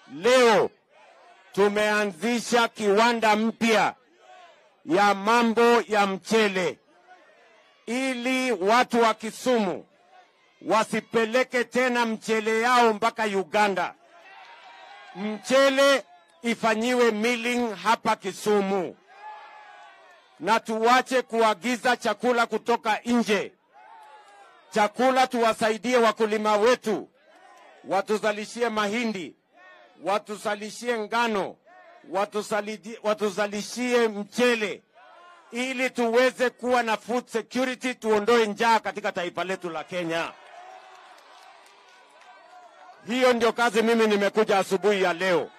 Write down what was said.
leo tumeanzisha kiwanda mpya ya mambo ya mchele ili watu wa Kisumu wasipeleke tena mchele yao mpaka Uganda. Mchele ifanyiwe milling hapa Kisumu, na tuwache kuagiza chakula kutoka nje. Chakula tuwasaidie wakulima wetu, watuzalishie mahindi, watuzalishie ngano, watusalidi- watuzalishie mchele ili tuweze kuwa na food security, tuondoe njaa katika taifa letu la Kenya. Hiyo ndio kazi mimi nimekuja asubuhi ya leo.